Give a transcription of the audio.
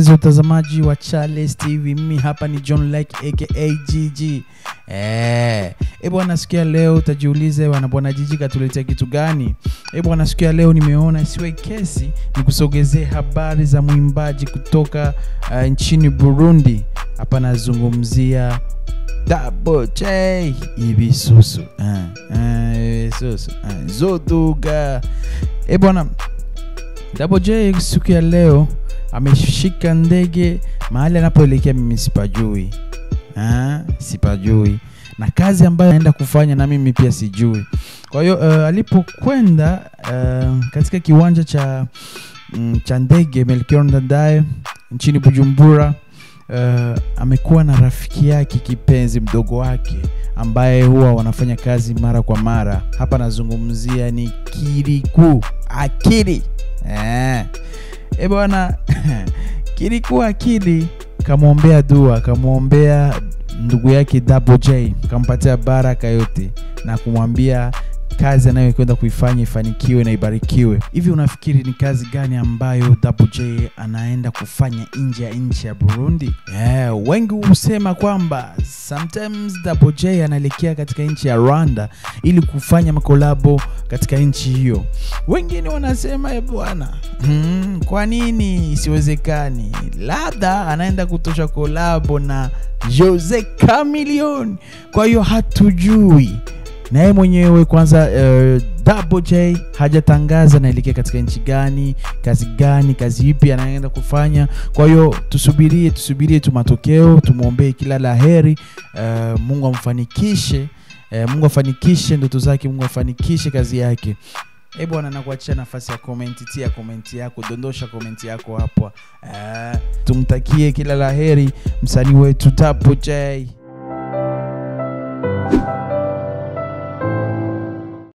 mpenzi utazamaji wa Charles TV, mimi hapa ni John Like aka GG. Eh, e bwana, siku ya leo utajiuliza bwana, bwana Jiji katuletea kitu gani? E bwana, siku ya leo nimeona isiwe kesi nikusogezee habari za mwimbaji kutoka uh, nchini Burundi. Hapa nazungumzia Double J Ibisusu. Ah, ah, Ibisusu. Ah, Zoduga. E bwana, Double J siku ya leo ameshika ndege mahali anapoelekea, mimi sipajui, ah, sipajui na kazi ambayo anaenda kufanya na mimi pia sijui. Kwa hiyo uh, alipokwenda uh, katika kiwanja cha mm, cha ndege Melchior Ndadaye nchini Bujumbura uh, amekuwa na rafiki yake kipenzi mdogo wake ambaye huwa wanafanya kazi mara kwa mara. Hapa nazungumzia ni Kiriku Akili eh. E bwana Kiriku Akili kamwombea dua, kamwombea ndugu yake Double J, kampatia baraka yote na kumwambia kazi anayokwenda kuifanya ifanikiwe na ibarikiwe. Hivi unafikiri ni kazi gani ambayo Double J anaenda kufanya nje ya nchi ya Burundi? Yeah, wengi husema kwamba sometimes Double J anaelekea katika nchi ya Rwanda ili kufanya makolabo katika nchi hiyo. Wengine wanasema e bwana, hmm, kwa nini isiwezekani? Labda anaenda kutosha kolabo na Jose Chameleone. Kwa hiyo hatujui na yeye mwenyewe kwanza. Uh, Double J hajatangaza naelekea katika nchi gani, kazi gani, kazi ipi anaenda kufanya. Kwa hiyo tusubirie, tusubirie tu matokeo, tumwombee kila la heri. Uh, Mungu amfanikishe, uh, Mungu afanikishe ndoto zake, Mungu afanikishe kazi yake. Eh bwana, nakuachia nafasi ya komenti, tia komenti yako, dondosha komenti yako hapo. Uh, tumtakie kila la heri msanii wetu Double J.